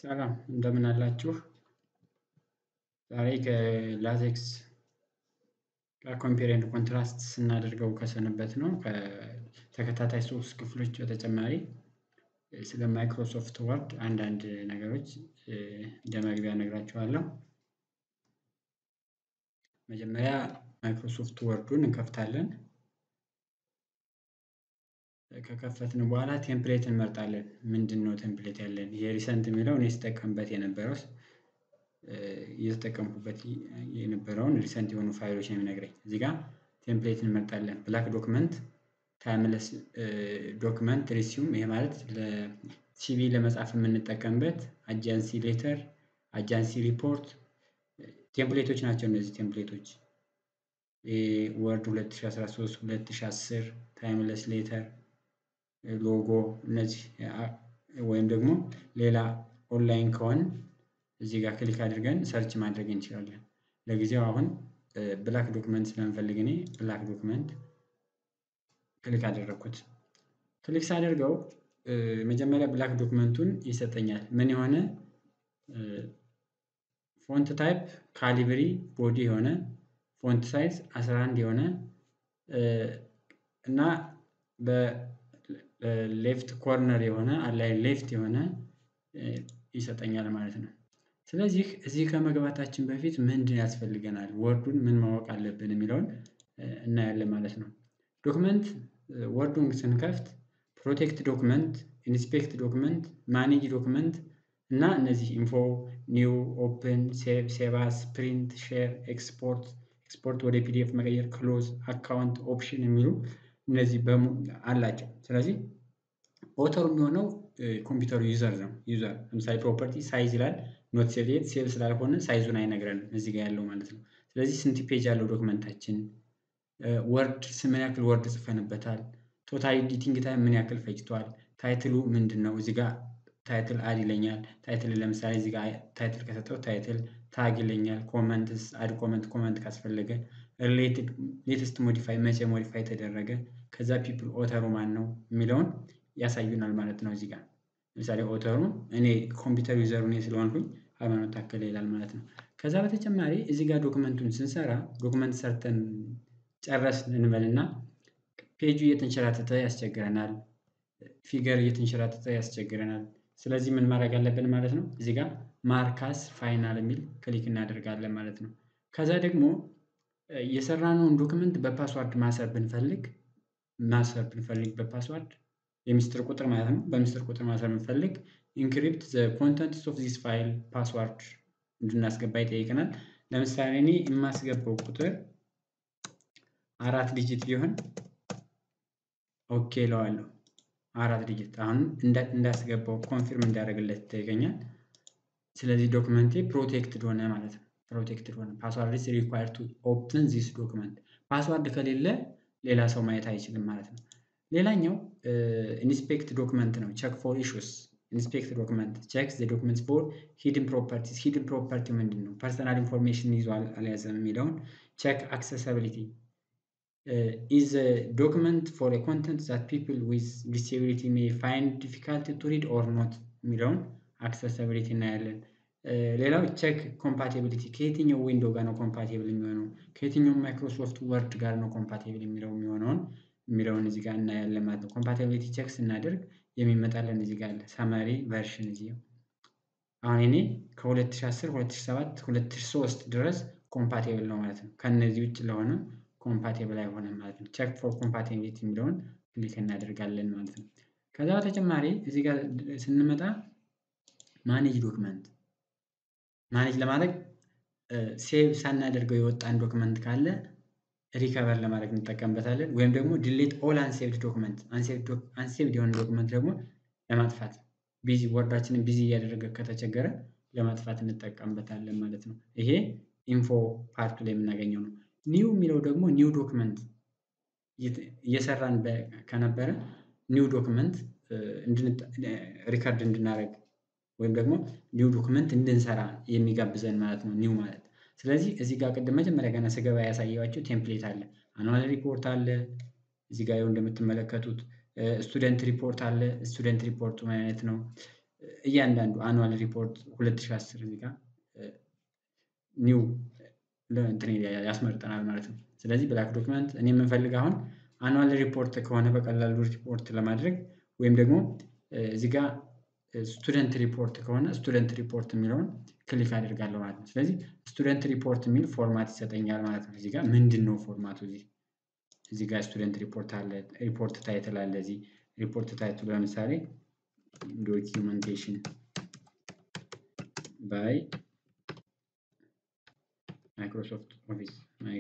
ሰላም እንደምን አላችሁ? ዛሬ ከላቴክስ ጋር ኮምፔር ኤንድ ኮንትራስት ስናደርገው ከሰነበትነው ከተከታታይ ሶስት ክፍሎች በተጨማሪ ስለ ማይክሮሶፍት ወርድ አንዳንድ ነገሮች እንደ መግቢያ እነግራችኋለሁ። መጀመሪያ ማይክሮሶፍት ወርዱን እንከፍታለን። ከከፈትን በኋላ ቴምፕሌት እንመርጣለን። ምንድነው ቴምፕሌት ያለን? ይሄ ሪሰንት የሚለው እኔ ስጠቀምበት የነበረው እየተጠቀምኩበት የነበረውን ሪሰንት የሆኑ ፋይሎች ነው የሚነግረኝ። እዚህ ጋር ቴምፕሌት እንመርጣለን። ብላክ ዶክመንት፣ ታይምለስ ዶክመንት፣ ሪሲዩም ይሄ ማለት ለሲቪ ለመጻፍ የምንጠቀምበት፣ አጃንሲ ሌተር፣ አጃንሲ ሪፖርት ቴምፕሌቶች ናቸው። እነዚህ ቴምፕሌቶች ወርድ 2013፣ 2010፣ ታይምለስ ሌተር፣ ሎጎ እነዚህ ወይም ደግሞ ሌላ ኦንላይን ከሆን እዚህ ጋር ክሊክ አድርገን ሰርች ማድረግ እንችላለን። ለጊዜው አሁን ብላክ ዶክመንት ስለምፈልግ እኔ ብላክ ዶክመንት ክሊክ አደረግኩት። ክሊክ ሳደርገው መጀመሪያ ብላክ ዶክመንቱን ይሰጠኛል። ምን የሆነ ፎንት ታይፕ ካሊብሪ ቦዲ የሆነ ፎንት ሳይዝ 11 የሆነ እና በሌፍት ኮርነር የሆነ አላይ ሌፍት የሆነ ይሰጠኛል ማለት ነው። ስለዚህ እዚህ ከመግባታችን በፊት ምንድን ያስፈልገናል፣ ወርዱን ምን ማወቅ አለብን የሚለውን እናያለን ማለት ነው። ዶክመንት ወርዱን ስንከፍት ፕሮቴክት ዶክመንት፣ ኢንስፔክት ዶክመንት፣ ማኔጅ ዶክመንት እና እነዚህ ኢንፎ፣ ኒው፣ ኦፕን፣ ሴቭ፣ ሴቫስ፣ ፕሪንት፣ ሼር፣ ኤክስፖርት፣ ኤክስፖርት ወደ ፒዲኤፍ መቀየር፣ ክሎዝ፣ አካውንት፣ ኦፕሽን የሚሉ እነዚህ አላቸው። ስለዚህ ኦተሩ የሚሆነው ኮምፒውተሩ ዩዘር ነው። ዩዘር ለምሳሌ ፕሮፐርቲ ሳይዝ ይላል ኖት ሴቭ የት ሴቭ ስላልሆነ ሳይዙን አይነግረንም እዚህ ጋር ያለው ማለት ነው። ስለዚህ ስንት ፔጅ ያለው ዶክመንታችን፣ ወርድ ምን ያክል ወርድ ጽፈንበታል፣ ቶታል ኤዲቲንግ ታይም ምን ያክል ፈጅቷል፣ ታይትሉ ምንድን ነው እዚህ ጋር ታይትል አድ ይለኛል። ታይትል ለምሳሌ እዚህ ጋር ታይትል ከሰጠው ታይትል ታግ ይለኛል። ኮመንትስ አድ ኮመንት ኮመንት ካስፈለገ ሪሌትድ ሌተስት ሞዲፋይ መቼ ሞዲፋይ ተደረገ ከዛ ፒፕል ኦተሩ ማን ነው የሚለውን ያሳዩናል ማለት ነው። እዚህ ጋር ለምሳሌ ኦተሩ እኔ ኮምፒውተር ዩዘሩ እኔ ስለሆንኩኝ ሃይማኖት ታከለ ይላል ማለት ነው። ከዛ በተጨማሪ እዚህ ጋር ዶክመንቱን ስንሰራ ዶክመንት ሰርተን ጨረስን እንበልና ፔጁ እየተንሸራተተ ያስቸግረናል። ፊገር እየተንሸራተተ ያስቸግረናል። ስለዚህ ምን ማድረግ አለብን ማለት ነው። እዚህ ጋር ማርካስ ፋይናል የሚል ክሊክ እናደርጋለን ማለት ነው። ከዛ ደግሞ የሰራነውን ዶክመንት በፓስዋርድ ማሰር ብንፈልግ ማሰር ብንፈልግ በፓስዋርድ የሚስጥር ቁጥር ማለት ነው። በሚስጥር ቁጥር ማሰር ብንፈልግ ኢንክሪፕት ዘ ኮንተንትስ ኦፍ ዚስ ፋይል ፓስዋርድ እንድናስገባ ይጠይቀናል። ለምሳሌ እኔ የማስገባው ቁጥር አራት ዲጂት ቢሆን ኦኬ እለዋለሁ። አራት ዲጂት አሁን እንዳስገባው ኮንፊርም እንዳደረግለት ይጠይቀኛል። ስለዚህ ዶክመንቴ ፕሮቴክትድ ሆነ ማለት ነው። ፕሮቴክትድ ሆነ። ፓስዋርድ ኢዝ ሪኳየርድ ቱ ኦፕን ዚስ ዶክመንት። ፓስዋርድ ከሌለ ሌላ ሰው ማየት አይችልም ማለት ነው። ሌላኛው ኢንስፔክት ዶክመንት ነው። ቼክ ፎር ኢሹስ ኢንስፔክት ዶክመንት ቼክ ዘ ዶክመንት ፎር ሂድን ፕሮፐርቲስ። ሂድን ፕሮፐርቲ ምንድን ነው? ፐርሰናል ኢንፎርሜሽን ይዟል አልያዘም የሚለውን ቼክ አክሰሰቢሊቲ ኢዝ ዶክመንት ፎር ኮንተንት ዛት ፒፕል ዊዝ ዲስኤቢሊቲ ሜይ ፋይንድ ዲፊካልቲ ቱ ሪድ ኦር ኖት የሚለውን አክሰሰቢሊቲ እናያለን። ሌላው ቼክ ኮምፓቲቢሊቲ ከየትኛው ዊንዶው ጋር ነው ኮምፓቲብል የሚሆነው ከየትኛው ማይክሮሶፍት ወርድ ጋር ነው ኮምፓቲብል የሚለው የሚሆነውን የሚለውን እዚህ ጋር እናያለን ማለት ነው። ኮምፓቲቢሊቲ ቼክ ስናደርግ የሚመጣለን እዚህ ጋር አለ ሳማሪ ቨርሽን እዚህ አሁን እኔ ከ2010 2007 2003 ድረስ ኮምፓቲብል ነው ማለት ነው። ከነዚህ ውጭ ለሆነ ኮምፓቲብል አይሆንም ማለት ነው። ቼክ ፎር ኮምፓቲቢሊቲ የሚለውን ክሊክ እናደርጋለን ማለት ነው። ከዛ በተጨማሪ እዚህ ጋር ስንመጣ ማኔጅ ዶክመንት ማኔጅ ለማድረግ ሴቭ ሳናደርገው የወጣን ዶክመንት ካለ ሪከቨር ለማድረግ እንጠቀምበታለን። ወይም ደግሞ ዲሌት ኦል አንሴቭድ ዶክመንት አንሴቭድ የሆነ ዶክመንት ደግሞ ለማጥፋት ቢዚ ወርዳችንን ቢዚ እያደረገ ከተቸገረ ለማጥፋት እንጠቀምበታለን ማለት ነው። ይሄ ኢንፎ ፓርቱ ላይ የምናገኘው ነው። ኒው የሚለው ደግሞ ኒው ዶክመንት እየሰራን ከነበረ ኒው ዶክመንት ሪከርድ እንድናደርግ ወይም ደግሞ ኒው ዶክመንት እንድንሰራ የሚጋብዘን ማለት ነው። ኒው ማለት ስለዚህ እዚህ ጋር ቅድም መጀመሪያ ገና ስገባ ያሳየኋቸው ቴምፕሌት አለ። አኑዋል ሪፖርት አለ። እዚህ ጋር እንደምትመለከቱት ስቱደንት ሪፖርት አለ። ስቱደንት ሪፖርቱ ምን አይነት ነው? እያንዳንዱ አኑዋል ሪፖርት 2010 እዚህ ጋር ኒው እንትን ያስመርጠናል ማለት ነው። ስለዚህ ብላክ ዶክመንት እኔ የምንፈልግ አሁን አኑዋል ሪፖርት ከሆነ በቀላሉ ሪፖርት ለማድረግ ወይም ደግሞ እዚህ ጋር ስቱደንት ሪፖርት ከሆነ ስቱደንት ሪፖርት የሚለውን ክሊክ አደርጋለሁ ማለት ነው። ስለዚህ ስቱደንት ሪፖርት የሚል ፎርማት ይሰጠኛል ማለት ነው። እዚህ ጋር ምንድን ነው ፎርማቱ? እዚህ እዚህ ጋር ስቱደንት ሪፖርት አለ፣ ሪፖርት ታይትል አለ። እዚህ ሪፖርት ታይትሉ ለምሳሌ ዶኪመንቴሽን ባይ ማይክሮሶፍት ኦፊስ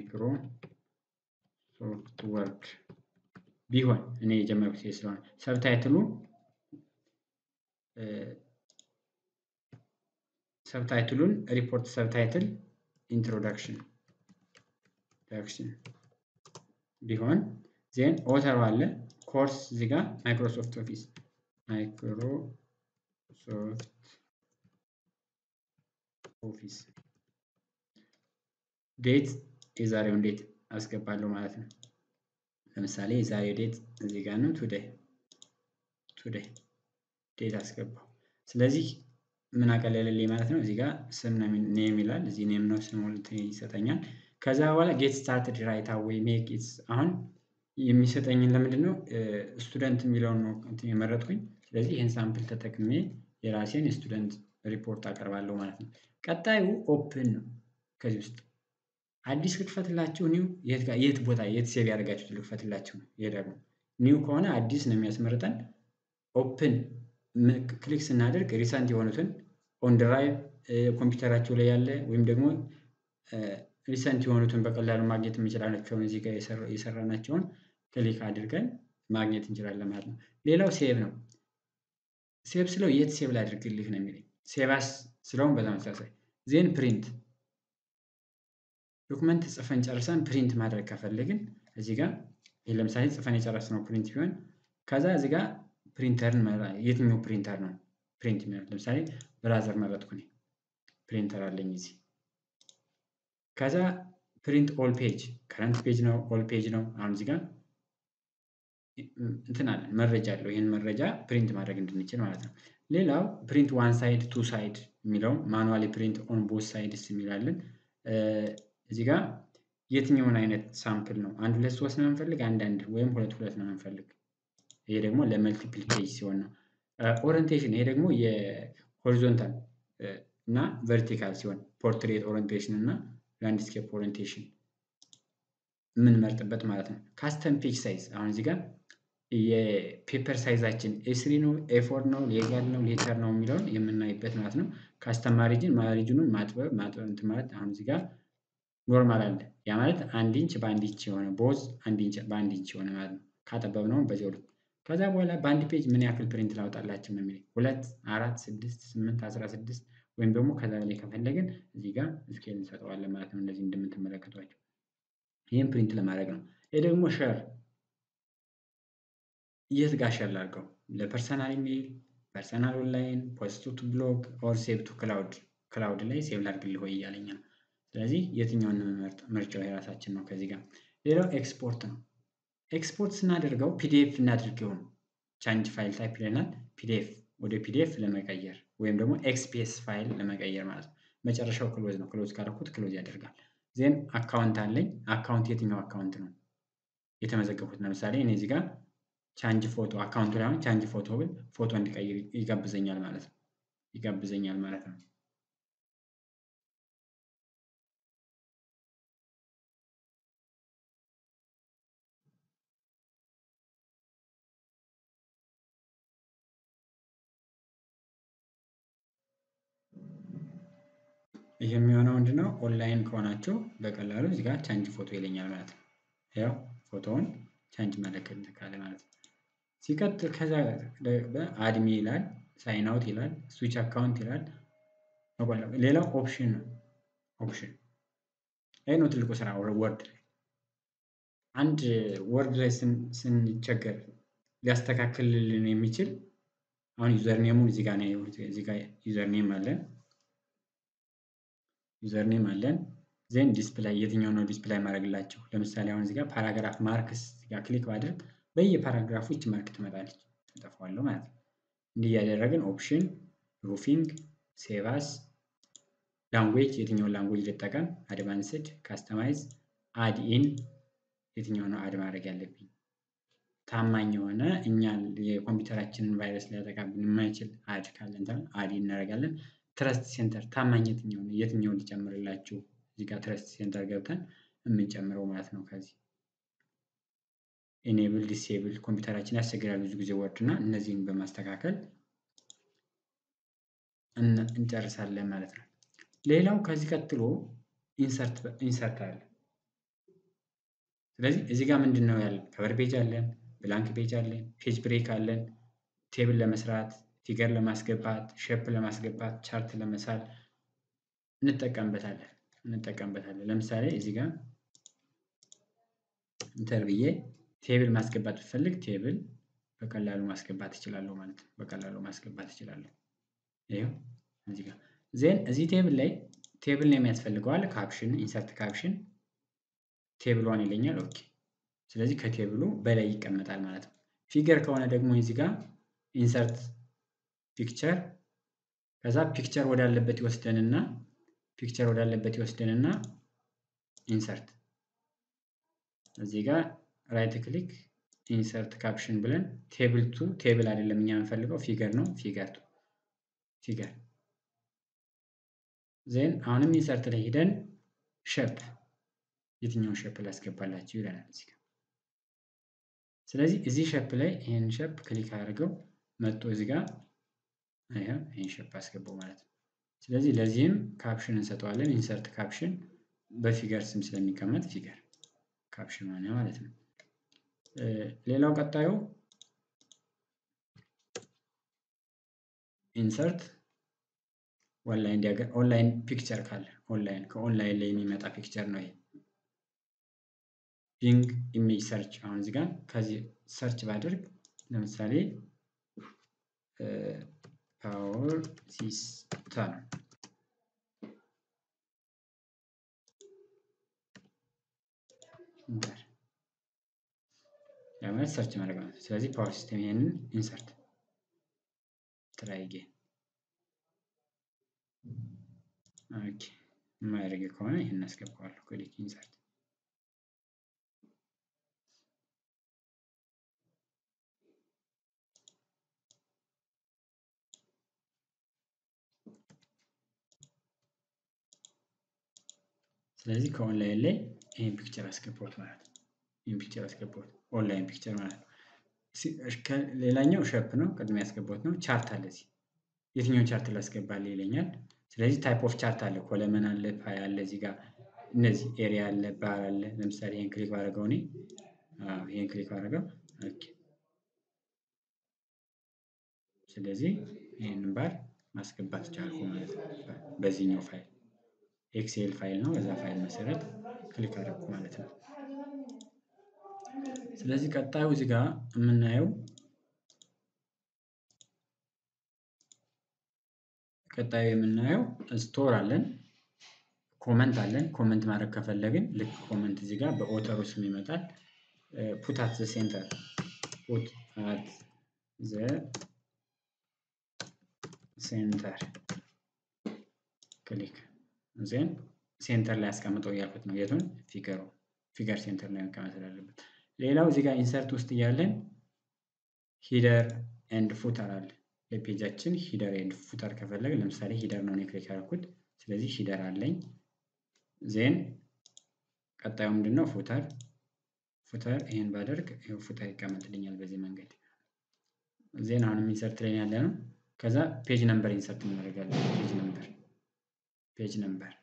ማይክሮሶፍት ወርድ ቢሆን እኔ የጀመርኩት ስለሆነ ሰብታይትሉ ሰብታይትሉን ሪፖርት ሰብታይትል ኢንትሮዳክሽን ኢንትሮዳክሽን ቢሆን ዜን ኦተሩ አለ ኮርስ እዚህ ጋር ማይክሮሶፍት ኦፊስ ማይክሮሶፍት ኦፊስ ዴት የዛሬውን ዴት አስገባለሁ ማለት ነው። ለምሳሌ የዛሬው ዴት እዚህ ጋር ነው። ቱዴይ ቱዴይ ዴት አስገባው። ስለዚህ ምን አቀለለልኝ ማለት ነው። እዚህ ጋር ስም ኔም ይላል። እዚህ ኔም ነው ስም ይሰጠኛል። ከዛ በኋላ ጌት ስታርትድ ራይት አዌይ ሜክ ኢትስ አሁን የሚሰጠኝን ለምንድን ነው ስቱደንት የሚለውን ነው የመረጥኩኝ። ስለዚህ ይህን ሳምፕል ተጠቅሜ የራሴን የስቱደንት ሪፖርት አቀርባለሁ ማለት ነው። ቀጣዩ ኦፕን ነው። ከዚህ ውስጥ አዲስ ልክፈትላችሁ ኒው የት ቦታ የት ሴቭ ያደርጋችሁት ልክፈትላችሁ ነው። ይሄ ደግሞ ኒው ከሆነ አዲስ ነው የሚያስመርጠን። ኦፕን ክሊክ ስናደርግ ሪሰንት የሆኑትን ኦን ድራይቭ ኮምፒውተራቸው ላይ ያለ ወይም ደግሞ ሪሰንት የሆኑትን በቀላሉ ማግኘት የምንችላቸውን እዚህ ጋር የሰራናቸውን ክሊክ አድርገን ማግኘት እንችላለን ማለት ነው። ሌላው ሴቭ ነው። ሴቭ ስለው የት ሴቭ ላድርግልህ ነው የሚለኝ። ሴቫስ ስለውን በተመሳሳይ ዜን ፕሪንት ዶክመንት ጽፈን ጨርሰን ፕሪንት ማድረግ ከፈለግን እዚህ ጋር ይህ ለምሳሌ ጽፈን የጨረስነው ፕሪንት ቢሆን ከዛ እዚህ ጋር ፕሪንተርን የትኛው ፕሪንተር ነው ፕሪንት የሚሆን ለምሳሌ ብራዘር መረጥኩ እኔ ፕሪንተር አለኝ እዚህ ከዛ ፕሪንት ኦል ፔጅ ከረንት ፔጅ ነው ኦል ፔጅ ነው አሁን እዚህ ጋር እንትን አለ መረጃ አለው ይህን መረጃ ፕሪንት ማድረግ እንድንችል ማለት ነው ሌላው ፕሪንት ዋን ሳይድ ቱ ሳይድ የሚለው ማኑዋሊ ፕሪንት ኦን ቦት ሳይድስ የሚላለን እዚህ ጋር የትኛውን አይነት ሳምፕል ነው አንድ ሁለት ሶስት ነው የምንፈልግ አንዳንድ ወይም ሁለት ሁለት ነው የምንፈልግ ይሄ ደግሞ ለመልቲፕል ፔጅ ሲሆን ነው ኦሪንቴሽን ይሄ ደግሞ የሆሪዞንታል እና ቨርቲካል ሲሆን ፖርትሬት ኦሪንቴሽን እና ላንድስኬፕ ኦሪንቴሽን የምንመርጥበት ማለት ነው ካስተም ፔጅ ሳይዝ አሁን እዚህ ጋር የፔፐር ሳይዛችን ኤስሪ ነው ኤፎር ነው ሌጋል ነው ሌተር ነው የሚለውን የምናይበት ማለት ነው ካስተም ማሪጅን ማሪጅኑን ማጥበብ ማጥበብ እንትን ማለት አሁን እዚህ ጋር ኖርማል አለ ያ ማለት አንድ ኢንች በአንድ ኢንች የሆነ ቦዝ አንድ ኢንች በአንድ ኢንች የሆነ ማለት ነው ካጠበብ ነው በዚያው ልክ ከዛ በኋላ በአንድ ፔጅ ምን ያክል ፕሪንት ላውጣላችሁ ነው የሚለኝ ሁለት አራት ስድስት ስምንት አስራ ስድስት ወይም ደግሞ ከዛ በላይ ከፈለግን እዚህ ጋር ስኬል እንሰጠዋለን ማለት ነው እንደዚህ እንደምትመለከቷቸው ይህም ፕሪንት ለማድረግ ነው ይህ ደግሞ ሸር የት ጋር ሸር ላድርገው ለፐርሰናል ኢሜይል ፐርሰናል ኦንላይን ፖስት ቱ ብሎግ ኦር ሴቭ ቱ ክላውድ ክላውድ ላይ ሴቭ ላድርግልህ ወይ እያለኝ ነው ስለዚህ የትኛውን መርጥ ምርጫው የራሳችን ነው ከዚህ ጋር ሌላው ኤክስፖርት ነው ኤክስፖርት ስናደርገው ፒዲኤፍ እናድርገው ነው ቻንጅ ፋይል ታይፕ ይለናል ፒዲኤፍ ወደ ፒዲኤፍ ለመቀየር ወይም ደግሞ ኤክስፒኤስ ፋይል ለመቀየር ማለት ነው መጨረሻው ክሎዝ ነው ክሎዝ ካደረኩት ክሎዝ ያደርጋል ዜን አካውንት አለኝ አካውንት የትኛው አካውንት ነው የተመዘገቡት ለምሳሌ እኔ እዚህ ጋር ቻንጅ ፎቶ አካውንቱ ላይ አሁን ቻንጅ ፎቶ ብል ፎቶ እንዲቀይር ይጋብዘኛል ማለት ነው ይጋብዘኛል ማለት ነው ይህ የሚሆነው ምንድነው ኦንላይን ከሆናችሁ በቀላሉ እዚህ ጋር ቻንጅ ፎቶ ይለኛል ማለት ነው ያው ፎቶውን ቻንጅ መለከት ካለ ማለት ነው ሲቀጥል ከዛ አድሚ ይላል ሳይን አውት ይላል ስዊች አካውንት ይላል ሌላው ኦፕሽን ነው ኦፕሽን ይህ ነው ትልቁ ስራ ወርድ ላይ አንድ ወርድ ላይ ስንቸገር ሊያስተካክልልን የሚችል አሁን ዩዘርኔሙን እዚህ ጋር ነው እዚህ ጋር ዩዘርኔም አለን ዩዘርኔም አለን ዜን ዲስፕላይ የትኛው ነው ዲስፕላይ ማድረግላቸው ለምሳሌ አሁን እዚህ ጋር ፓራግራፍ ማርክስ ጋር ክሊክ ባድርግ በየፓራግራፉ ይች ማርክ ትመጣለች እጠፋዋለሁ ማለት ነው እንዲህ እያደረግን ኦፕሽን ሩፊንግ፣ ሴቫስ፣ ላንጉዌጅ የትኛውን ላንጉዌጅ ልጠቀም፣ አድቫንስድ፣ ካስተማይዝ፣ አድ ኢን የትኛው ነው አድ ማድረግ ያለብኝ፣ ታማኝ የሆነ እኛን የኮምፒውተራችንን ቫይረስ ሊያጠቃብን የማይችል አድ ካለን አድ እናደርጋለን። ትረስት ሴንተር ታማኝ የትኛውን የትኛውን ሊጨምርላችሁ እዚህ ጋር ትረስት ሴንተር ገብተን የምንጨምረው ማለት ነው። ከዚህ ኢኔብል ዲሴብል ኮምፒውተራችን ያስቸግራል ብዙ ጊዜ ወርድ እና እነዚህን በማስተካከል እንጨርሳለን ማለት ነው። ሌላው ከዚህ ቀጥሎ ኢንሰርት አለ። ስለዚህ እዚህ ጋር ምንድን ነው ያለን? ከቨር ፔጅ አለን፣ ብላንክ ፔጅ አለን፣ ፔጅ ብሬክ አለን፣ ቴብል ለመስራት ፊገር ለማስገባት ሼፕ ለማስገባት ቻርት ለመሳል እንጠቀምበታለን እንጠቀምበታለን። ለምሳሌ እዚህ ጋር ኢንተር ብዬ ቴብል ማስገባት ብፈልግ ቴብል በቀላሉ ማስገባት እችላለሁ ማለት ነው። በቀላሉ ማስገባት እችላለሁ። ይኸው እዚህ ጋር ዜን እዚህ ቴብል ላይ ቴብል ነው የሚያስፈልገዋል። ካፕሽን ኢንሰርት ካፕሽን ቴብል ዋን ይለኛል። ኦኬ ስለዚህ ከቴብሉ በላይ ይቀመጣል ማለት ነው። ፊገር ከሆነ ደግሞ እዚህ ጋር ኢንሰርት ፒክቸር ከዛ ፒክቸር ወዳለበት ይወስደንና ፒክቸር ወዳለበት ይወስደንና ኢንሰርት እዚህ ጋር ራይት ክሊክ ኢንሰርት ካፕሽን ብለን ቴብል ቱ ቴብል አይደለም እኛ የምንፈልገው ፊገር ነው። ፊገር ቱ ፊገር ዜን አሁንም ኢንሰርት ላይ ሂደን ሸፕ የትኛውን ሸፕ ላስገባላችሁ ይለናል እዚህ ጋር። ስለዚህ እዚህ ሸፕ ላይ ይህን ሸፕ ክሊክ አድርገው መጥቶ እዚህ ጋር ይህን ሸፕ አስገባው ማለት ነው። ስለዚህ ለዚህም ካፕሽን እንሰጠዋለን። ኢንሰርት ካፕሽን በፊገር ስም ስለሚቀመጥ ፊገር ካፕሽን ሆነ ማለት ነው። ሌላው ቀጣዩ ኢንሰርት ኦንላይን ዲያግራ ኦንላይን ፒክቸር ካለ ኦንላይን ከኦንላይን ላይ የሚመጣ ፒክቸር ነው ይሄ። ቢንግ ኢሜጅ ሰርች አሁን እዚህ ጋር ከዚህ ሰርች ባደርግ ለምሳሌ ፓወር ሲስተም ያ ማለት ሰርች ማድረግ ማለት ነው። ስለዚህ ፓወር ሲስተም ይሄንን ኢንሰርት ትራይ ጌን ኦኬ የማያደርግ ከሆነ ይህን አስገባዋለሁ። ክሊክ ኢንሰርት ስለዚህ ከኦንላይን ላይ ይህን ፒክቸር አስገባሁት ማለት ነው። ይህን ፒክቸር አስገባሁት ኦንላይን ፒክቸር ማለት ነው። ሌላኛው ሸፕ ነው፣ ቅድም ያስገባሁት ነው። ቻርት አለ እዚህ የትኛውን ቻርት ላስገባል ይለኛል። ስለዚህ ታይፕ ኦፍ ቻርት አለ፣ ኮለመን አለ፣ ፓይ አለ፣ እዚህ ጋር እነዚህ ኤሪያ አለ፣ ባር አለ። ለምሳሌ ይህን ክሊክ ባደረገው እኔ ይህን ክሊክ ባደረገው ኦኬ። ስለዚህ ይህንን ባር ማስገባት ቻልኩ ማለት ነው በዚህኛው ፋይል ኤክሴል ፋይል ነው። በዛ ፋይል መሰረት ክሊክ አደረኩ ማለት ነው። ስለዚህ ቀጣዩ እዚህ ጋር የምናየው ቀጣዩ የምናየው ስቶር አለን፣ ኮመንት አለን። ኮመንት ማድረግ ከፈለግን ልክ ኮመንት እዚህ ጋር በኦተሩ ስም ይመጣል። ፑት አት ዘ ሴንተር ፑት አት ዘ ሴንተር ክሊክ ዜን ሴንተር ላይ ያስቀምጠው እያልኩት ነው። የቱን ፊገሩ ፊገር ሴንተር ላይ መቀመጥ ስላለበት። ሌላው እዚህ ጋር ኢንሰርት ውስጥ እያለን ሂደር ኤንድ ፉተር አለ። ለፔጃችን ሂደር ኤንድ ፉተር ከፈለግ ለምሳሌ ሂደር ነው ክሊክ ያደረኩት። ስለዚህ ሂደር አለኝ። ዜን ቀጣዩ ምንድን ነው? ፉተር ፉተር ይህን ባደርግ ይኸው ፉተር ይቀመጥልኛል በዚህ መንገድ። ዜን አሁንም ኢንሰርት ላይ ያለ ነው። ከዛ ፔጅ ነምበር ኢንሰርት እናደርጋለን። ፔጅ ነምበር ፔጅ ነምበር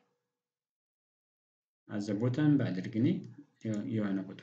አዘቦተን ባድርግ እኔ የሆነ ቁጥር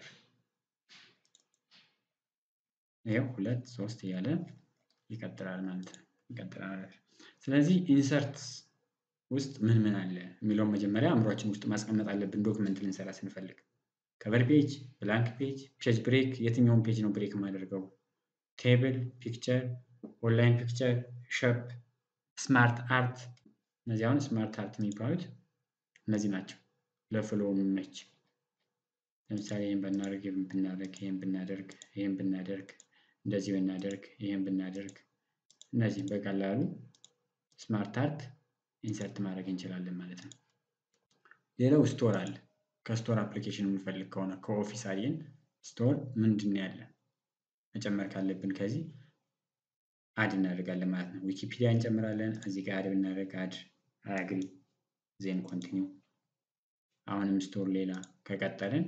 ይኸው ሁለት ሶስት እያለ ይቀጥላል ማለት ነው። ይቀጥላል። ስለዚህ ኢንሰርት ውስጥ ምን ምን አለ የሚለውን መጀመሪያ አእምሯችን ውስጥ ማስቀመጥ አለብን። ዶክመንት ልንሰራ ስንፈልግ ከቨር ፔጅ፣ ብላንክ ፔጅ፣ ፔጅ ብሬክ፣ የትኛውን ፔጅ ነው ብሬክ የማደርገው፣ ቴብል፣ ፒክቸር፣ ኦንላይን ፒክቸር፣ ሸፕ፣ ስማርት አርት እነዚህ አሁን ስማርት አርት የሚባሉት እነዚህ ናቸው። ለፍሎ የሚመች ለምሳሌ ይህን ብናደርግ ይህን ብናደርግ ይህን ብናደርግ ይህን ብናደርግ እንደዚህ ብናደርግ ይህን ብናደርግ እነዚህ በቀላሉ ስማርት አርት ኢንሰርት ማድረግ እንችላለን ማለት ነው። ሌላው ስቶር አለ። ከስቶር አፕሊኬሽን የምንፈልግ ከሆነ ከኦፊስ አየን ስቶር ምንድን ነው ያለ መጨመር ካለብን ከዚህ አድ እናደርጋለን ማለት ነው። ዊኪፒዲያ እንጨምራለን። እዚህ ጋር አድ ብናደርግ አድ አያግሪ ዜን ኮንቲኒው አሁንም ስቶር ሌላ ከቀጠልን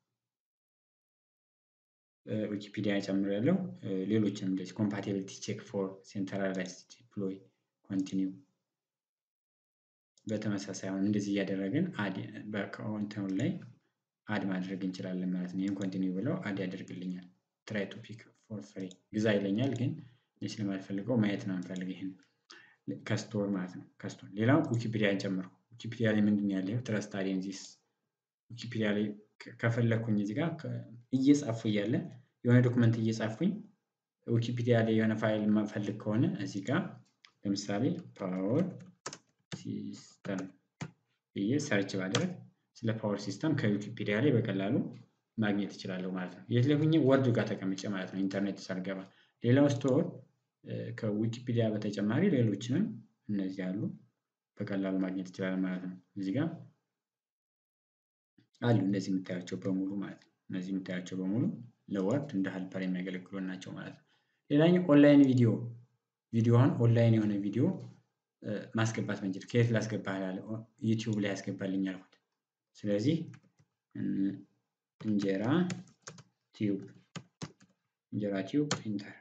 ዊኪፒዲያ ጨምራለሁ። ሌሎችንም እንደዚህ ኮምፓቲቢሊቲ ቼክ ፎር ሴንትራላይዝድ ዲፕሎይ ኮንቲኒው በተመሳሳይ አሁን እንደዚህ እያደረግን አድ በካውንተሩ ላይ አድ ማድረግ እንችላለን ማለት ነው። ይህን ኮንቲኒው ብለው አድ ያደርግልኛል። ትራይ ቱ ፒክ ፎር ፍሪ ግዛ ይለኛል፣ ግን እኔ ስለማልፈልገው ማየት ነው የምፈልግ ይህን ከስቶር ማለት ነው። ከስቶር ሌላው ዊኪፒዲያ ጨምሩ። ዊኪፒዲያ ላይ ምንድን ነው ያለው? ትረስት አዴንዚስ ዊኪፒዲያ ላይ ከፈለግኩኝ እዚህ ጋር እየጻፉ እያለ የሆነ ዶክመንት እየጻፉኝ ዊኪፒዲያ ላይ የሆነ ፋይል የማፈልግ ከሆነ እዚህ ጋር ለምሳሌ ፓወር ሲስተም ብዬ ሰርች ባደርግ ስለ ፓወር ሲስተም ከዊኪፒዲያ ላይ በቀላሉ ማግኘት እችላለሁ ማለት ነው። የት ላይ ሆኜ ወርድ ጋር ተቀምጬ ማለት ነው፣ ኢንተርኔት ሳልገባ። ሌላው ስቶር ከዊኪፒዲያ በተጨማሪ ሌሎችንም እነዚህ አሉ በቀላሉ ማግኘት ይችላል ማለት ነው። እዚህ ጋር አሉ እነዚህ የምታያቸው በሙሉ ማለት ነው። እነዚህ የምታያቸው በሙሉ ለወርድ እንደ ሀልፐር የሚያገለግሉ ናቸው ማለት ነው። ሌላኛው ኦንላይን ቪዲዮ ቪዲዮውን ኦንላይን የሆነ ቪዲዮ ማስገባት መንችል ከየት ላስገባ ላለ ዩቲዩብ ላይ ያስገባልኝ አልኩት። ስለዚህ እንጀራ ቲዩብ እንጀራ ቲዩብ ኢንተር።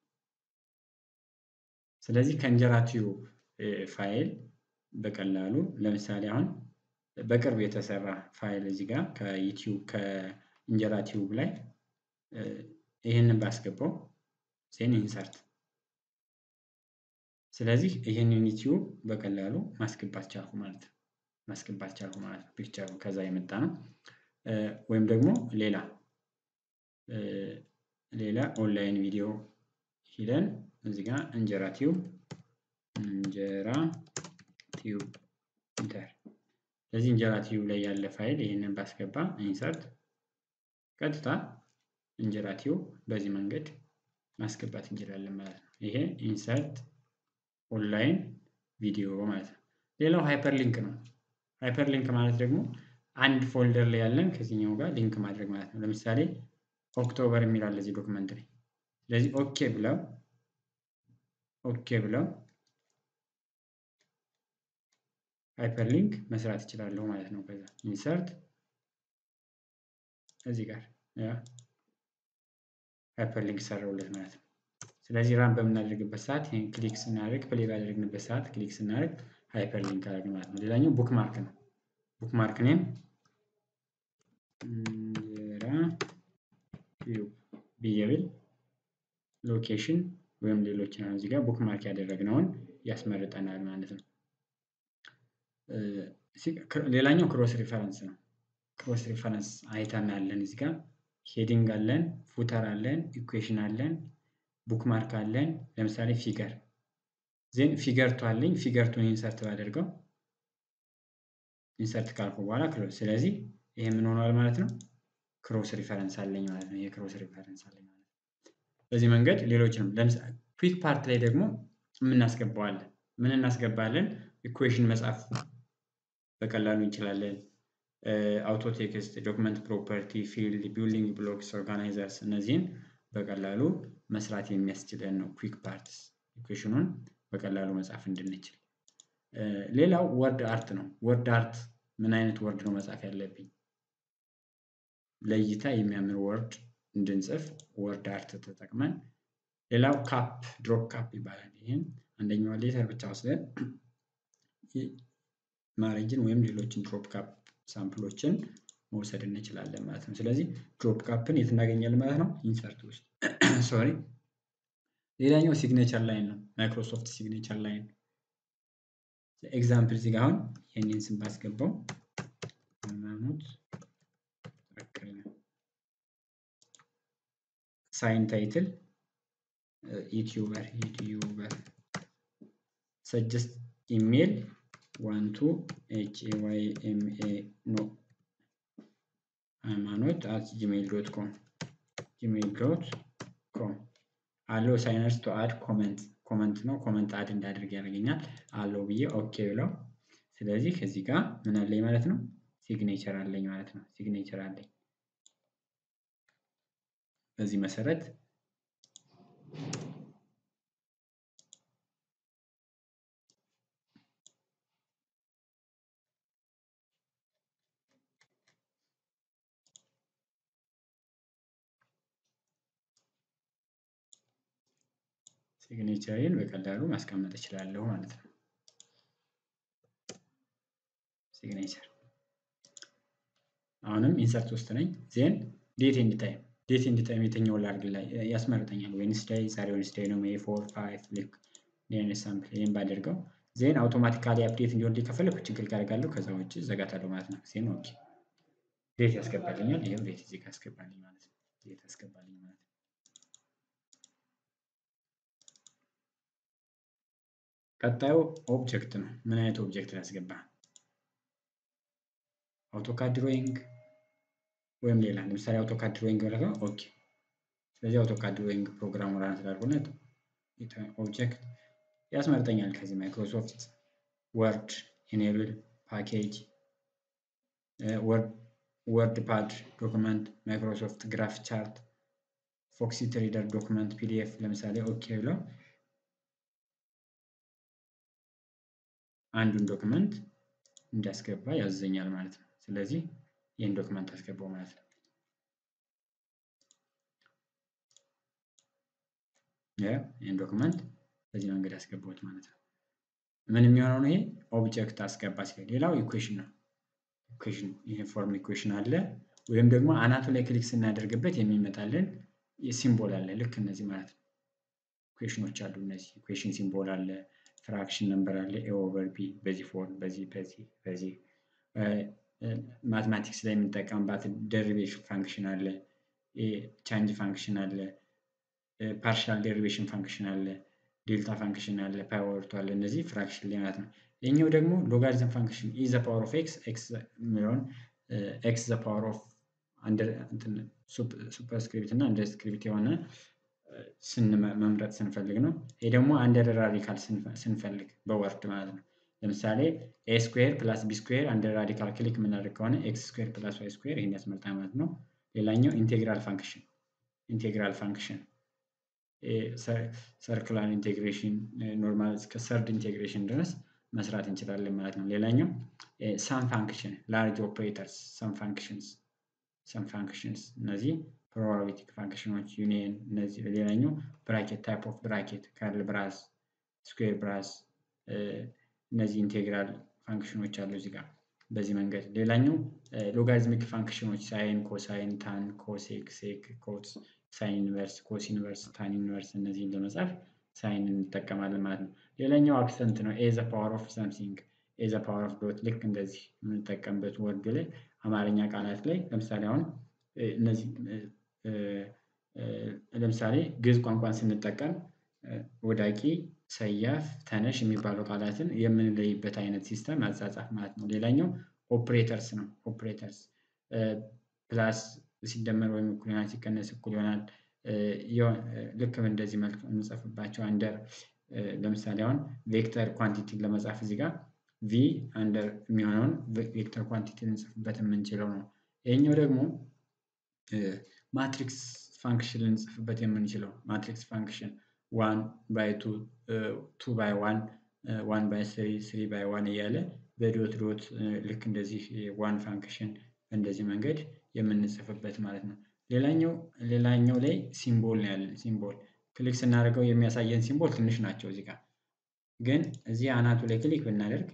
ስለዚህ ከእንጀራ ቲዩብ ፋይል በቀላሉ ለምሳሌ አሁን በቅርብ የተሰራ ፋይል እዚህ ጋር ከዩቲዩብ ከእንጀራ ቲዩብ ላይ ይህንን ባስገባው ዜን ኢንሰርት ስለዚህ ይህንን ዩቲዩብ በቀላሉ ማስገባት ቻልኩ ማለት ነው። ማስገባት ቻልኩ ማለት ነው። ፒክቸሩ ከዛ የመጣ ነው። ወይም ደግሞ ሌላ ሌላ ኦንላይን ቪዲዮ ሂደን እዚህ ጋር እንጀራ ቲዩብ እንጀራ ቲዩብ ኢንተር። ስለዚህ እንጀራ ቲዩብ ላይ ያለ ፋይል ይህንን ባስገባ ኢንሰርት ቀጥታ እንጀራ ቲዩብ በዚህ መንገድ ማስገባት እንችላለን ማለት ነው። ይሄ ኢንሰርት ኦንላይን ቪዲዮ ማለት ነው። ሌላው ሃይፐር ሊንክ ነው። ሃይፐር ሊንክ ማለት ደግሞ አንድ ፎልደር ላይ ያለን ከዚህኛው ጋር ሊንክ ማድረግ ማለት ነው። ለምሳሌ ኦክቶበር የሚል አለ እዚህ ዶክመንት ላይ። ስለዚህ ኦኬ ብለው ኦኬ ብለው ሃይፐር ሊንክ መስራት ይችላለሁ ማለት ነው። ከዛ ኢንሰርት እዚህ ጋር ሃይፐር ሊንክ ሰራውለት ማለት ነው። ስለዚህ ራን በምናደርግበት ሰዓት ይህን ክሊክ ስናደርግ ፕሌይ ባደረግንበት ሰዓት ክሊክ ስናደርግ ሃይፐር ሊንክ አደረግ ማለት ነው። ሌላኛው ቡክ ማርክ ነው። ቡክ ማርክ ኔም እንጀራ ቲዩብ ብዬ ብል ሎኬሽን ወይም ሌሎችን አሁን እዚህ ጋር ቡክ ማርክ ያደረግነውን ያስመርጠናል ማለት ነው። ሌላኛው ክሮስ ሪፈረንስ ነው። ክሮስ ሪፈረንስ አይተም ያለን እዚህ ጋር ሄዲንግ አለን፣ ፉተር አለን፣ ኢኩዌሽን አለን፣ ቡክ ማርክ አለን። ለምሳሌ ፊገር ዜን ፊገር ቱ አለኝ። ፊገር ቱን ኢንሰርት ባደርገው ኢንሰርት ካልኩ በኋላ ክሎዝ። ስለዚህ ይሄ ምን ሆኗል ማለት ነው? ክሮስ ሪፈረንስ አለኝ ማለት ነው። ይሄ ክሮስ ሪፈረንስ አለኝ ማለት ነው። በዚህ መንገድ ሌሎችንም ለምሳሌ ኩዊክ ፓርት ላይ ደግሞ የምናስገባዋለን። ምን እናስገባለን? ኢኩዌሽን መጻፍ በቀላሉ እንችላለን። አውቶ ቴክስት፣ ዶክመንት ፕሮፐርቲ፣ ፊልድ፣ ቢልዲንግ ብሎክስ፣ ኦርጋናይዘርስ እነዚህን በቀላሉ መስራት የሚያስችለን ነው። ኩዊክ ፓርትስ ኢኩዌሽኑን በቀላሉ መጻፍ እንድንችል። ሌላው ወርድ አርት ነው። ወርድ አርት ምን አይነት ወርድ ነው መጻፍ ያለብኝ? ለእይታ የሚያምር ወርድ እንድንጽፍ ወርድ አርት ተጠቅመን፣ ሌላው ካፕ ድሮፕ ካፕ ይባላል። ይህም አንደኛዋ ሌተር ብቻ ወስደን ማሬጅን ወይም ሌሎችን ድሮፕ ካፕ ሳምፕሎችን መውሰድ እንችላለን ማለት ነው። ስለዚህ ድሮፕ ካፕን የት እናገኛለን ማለት ነው? ኢንሰርት ውስጥ ሶሪ። ሌላኛው ሲግኔቸር ላይን ነው። ማይክሮሶፍት ሲግኔቸር ላይን ኤግዛምፕል እዚህ ጋር አሁን ይህንን ስም ባስገባው ሃይማኖት ሳይን ታይትል ዩቲዩበር ዩቲዩበር ሰጀስት ኢሜል ዋን ቱ ኤች ኤ ዋይ ኤም ኤ ኖ ሃይማኖት አት ጂሜል ዶት ኮም ጂሜል ዶት ኮም አለው ሳይነርስ ቱ አድ ኮመንት ኮመንት ነው። ኮመንት አድ እንዳደርግ ያደርገኛል። አለው ብዬ ኦኬ ብለው ስለዚህ እዚህ ጋር ምን አለኝ ማለት ነው ሲግኔቸር አለኝ ማለት ነው። ሲግኔቸር አለኝ። በዚህ መሰረት ሲግኔቸሬን በቀላሉ ማስቀመጥ እችላለሁ ማለት ነው። ሲግኔቸር አሁንም ኢንሰርት ውስጥ ነኝ። ዜን ዴት ኤንድ ታይም ዴት ኤንድ ታይም የትኛውን ላድርግ ላይ ያስመርጠኛል። ዌንስዳይ ዛሬ ዌንስዳይ ነው ሜይ ፎር ፋይቭ ልክ ኔን ሳምፕል ይህን ባደርገው ዜን አውቶማቲካሊ አፕዴት እንዲሆን ከፈለኩ ችግር ካደርጋለሁ ከዛ ውጭ ዘጋታለሁ ማለት ነው። ዜን ኦኬ ዴት ያስገባልኛል። ይሄው ዴት እዚህ ጋር ያስገባልኝ ማለት ነው። ዴት ያስገባልኝ ማለት ነው። ቀጣዩ ኦብጀክት ነው። ምን አይነት ኦብጀክት ላስገባ? አውቶካድ ድሮይንግ ወይም ሌላ ለምሳሌ አውቶካድ ድሮይንግ ብለህ ኦኬ። ስለዚህ አውቶካድ ድሮይንግ ፕሮግራሙ ራን ስላልሆነ ኦብጀክት ያስመርጠኛል። ከዚህ ማይክሮሶፍት ወርድ ኢኔብል ፓኬጅ ወርድ ፓድ ዶክመንት ማይክሮሶፍት ግራፍ ቻርት ፎክሲት ሪደር ዶክመንት ፒዲኤፍ ለምሳሌ ኦኬ ብለው አንዱን ዶክመንት እንዲያስገባ ያዘኛል ማለት ነው። ስለዚህ ይህን ዶክመንት አስገባው ማለት ነው። ይህን ዶክመንት በዚህ መንገድ አስገባሁት ማለት ነው። ምን የሚሆነው ነው? ይሄ ኦብጀክት አስገባ ሲል፣ ሌላው ኢኩዌሽን ነው። ኢኩዌሽን ይሄ ፎርም ኢኩዌሽን አለ፣ ወይም ደግሞ አናቱ ላይ ክሊክ ስናደርግበት የሚመጣልን ሲምቦል አለ። ልክ እነዚህ ማለት ነው። ኢኩዌሽኖች አሉ። እነዚህ ኢኩዌሽን ሲምቦል አለ ፍራክሽን ነምበር አለ ኤ ኦቨር ቢ በዚህ ፎርም በዚህ በዚህ በዚህ ማትማቲክስ ላይ የምንጠቀምባት ደሪቬሽን ፋንክሽን አለ ቻንጅ ፋንክሽን አለ ፓርሻል ዴሪቬሽን ፋንክሽን አለ ዴልታ ፋንክሽን አለ ፓወርቱ አለ እነዚህ ፍራክሽን ላይ ማለት ነው። ይህኛው ደግሞ ሎጋሪዝም ፋንክሽን ኢ ዘ ፓወር ኦፍ ኤክስ ኤክስ የሚለውን ኤክስ ዘ ፓወር ኦፍ ሱፐርስክሪፕት እና አንደር ስክሪፕት የሆነ መምረጥ ስንፈልግ ነው። ይህ ደግሞ አንደር ራዲካል ስንፈልግ በወርድ ማለት ነው። ለምሳሌ ኤ ስኩዌር ፕላስ ቢ ስኩዌር አንደር ራዲካል ክሊክ የምናደርግ ከሆነ ኤክስ ስኩዌር ፕላስ ዋይ ስኩዌር ይህን ያስመርጣል ማለት ነው። ሌላኛው ኢንቴግራል ፋንክሽን ኢንቴግራል ፋንክሽን ሰርክላር ኢንቴግሬሽን ኖርማል እስከ ሰርድ ኢንቴግሬሽን ድረስ መስራት እንችላለን ማለት ነው። ሌላኛው ሳም ፋንክሽን ላርጅ ኦፕሬተርስ ሳም ፋንክሽንስ ሰም ፋንክሽንስ እነዚህ ፕሮባቢሊቲክ ፋንክሽኖች ዩኒየን እነዚህ ሌላኛው ብራኬት ታይፕ ኦፍ ብራኬት ከርል ብራስ ስኩዌር ብራስ እነዚህ ኢንቴግራል ፋንክሽኖች አሉ እዚህ ጋር በዚህ መንገድ ሌላኛው ሎጋሪዝሚክ ፋንክሽኖች ሳይን ኮሳይን ታን ኮሴክ ሴክ ኮስ ሳይን ኢንቨርስ ኮስ ኢንቨርስ ታን ኢንቨርስ እነዚህን ለመጻፍ ሳይን እንጠቀማለን ማለት ነው ሌላኛው አክሰንት ነው ኤ ዘ ፓወር ኦፍ ሰምሲንግ ኤ ዘ ፓወር ኦፍ ዶት ልክ እንደዚህ የምንጠቀምበት ወርድ ላይ አማርኛ ቃላት ላይ ለምሳሌ አሁን እነዚህ ለምሳሌ ግዕዝ ቋንቋን ስንጠቀም ወዳቂ፣ ሰያፍ፣ ተነሽ የሚባሉ ቃላትን የምንለይበት አይነት ሲስተም አጻጻፍ ማለት ነው። ሌላኛው ኦፕሬተርስ ነው። ኦፕሬተርስ ፕላስ ሲደመር ወይም እኩል ይሆናል፣ ሲቀነስ እኩል ይሆናል። ልክ እንደዚህ መልክ የምንጽፍባቸው አንደር ለምሳሌ አሁን ቬክተር ኳንቲቲን ለመጻፍ እዚህ ጋር ቪ አንደር የሚሆነውን ቬክተር ኳንቲቲ ልንጽፍበት የምንችለው ነው። ይሄኛው ደግሞ ማትሪክስ ፋንክሽን ልንጽፍበት የምንችለው ማትሪክስ ፋንክሽን ዋን ባይ ቱ ቱ ባይ ዋን ዋን ባይ ስሪ ስሪ ባይ ዋን እያለ በዶት ዶት ልክ እንደዚህ ዋን ፋንክሽን በእንደዚህ መንገድ የምንጽፍበት ማለት ነው። ሌላኛው ሌላኛው ላይ ሲምቦል ነው ያለን ሲምቦል ክሊክ ስናደርገው የሚያሳየን ሲምቦል ትንሽ ናቸው እዚህ ጋር ግን እዚህ አናቱ ላይ ክሊክ ብናደርግ